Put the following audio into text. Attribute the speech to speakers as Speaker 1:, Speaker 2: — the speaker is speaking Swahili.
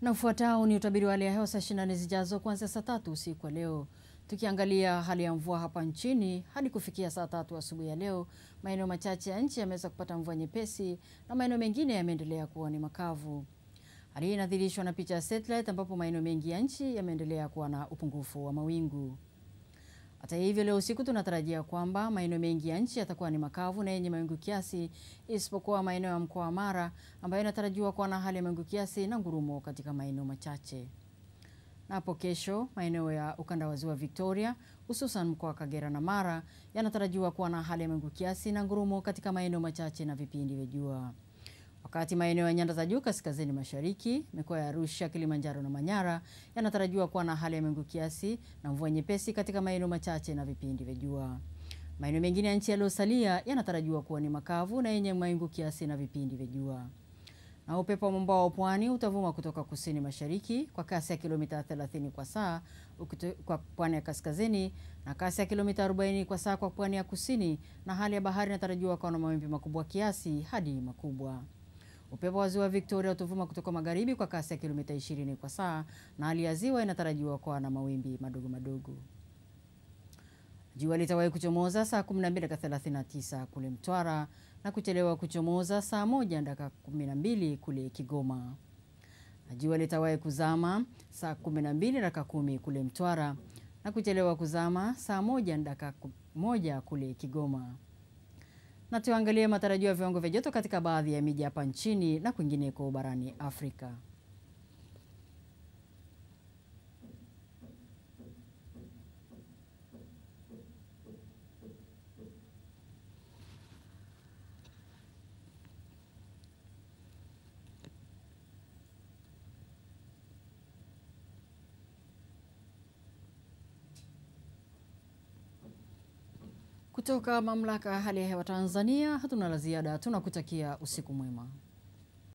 Speaker 1: Na ufuatao ni utabiri wa hali ya hewa saa 24 zijazo kuanzia saa tatu usiku wa leo. Tukiangalia hali ya mvua hapa nchini hadi kufikia saa tatu asubuhi ya leo, maeneo machache ya nchi yameweza kupata mvua nyepesi na maeneo mengine yameendelea kuwa ni makavu. Hali hii inadhihirishwa na picha ya satellite ambapo maeneo mengi ya nchi yameendelea kuwa na upungufu wa mawingu. Hata hivyo, leo usiku tunatarajia kwamba maeneo mengi ya nchi yatakuwa ni makavu na yenye mawingu kiasi, isipokuwa maeneo ya mkoa wa Mara ambayo inatarajiwa kuwa na hali ya mawingu kiasi na ngurumo katika maeneo machache. Na hapo kesho, maeneo ya ukanda wa ziwa Victoria, hususan mkoa wa Kagera na Mara yanatarajiwa kuwa na hali ya mawingu kiasi na ngurumo katika maeneo machache na vipindi vya jua. Wakati maeneo ya nyanda za juu kaskazini mashariki, mikoa ya Arusha, Kilimanjaro na Manyara yanatarajiwa kuwa na hali ya mawingu kiasi na mvua nyepesi katika maeneo machache na vipindi vya jua. Maeneo mengine ya nchi yaliyosalia yanatarajiwa kuwa ni makavu na yenye mawingu kiasi na vipindi vya jua. Na upepo wa mwambao wa pwani utavuma kutoka kusini mashariki kwa kasi ya kilomita 30 kwa saa kwa pwani ya kaskazini na kasi ya kilomita 40 kwa saa kwa pwani ya kusini, na hali ya bahari inatarajiwa kuwa na mawimbi makubwa kiasi hadi makubwa. Upepo wa ziwa Victoria utavuma kutoka magharibi kwa kasi ya kilomita 20 kwa saa na hali ya ziwa inatarajiwa kuwa na mawimbi madogo madogo. Jua litawahi kuchomoza saa 12 dakika 39 kule Mtwara na kuchelewa kuchomoza saa 1 dakika 12 kule Kigoma. Na jua litawahi kuzama saa 12 dakika 10 kule Mtwara na kuchelewa kuzama saa 1 dakika 1 kule Kigoma. Na tuangalie matarajio ya viwango vya joto katika baadhi ya miji hapa nchini na kwingineko barani Afrika. Kutoka mamlaka ya hali ya hewa Tanzania, hatuna la ziada, tunakutakia usiku mwema.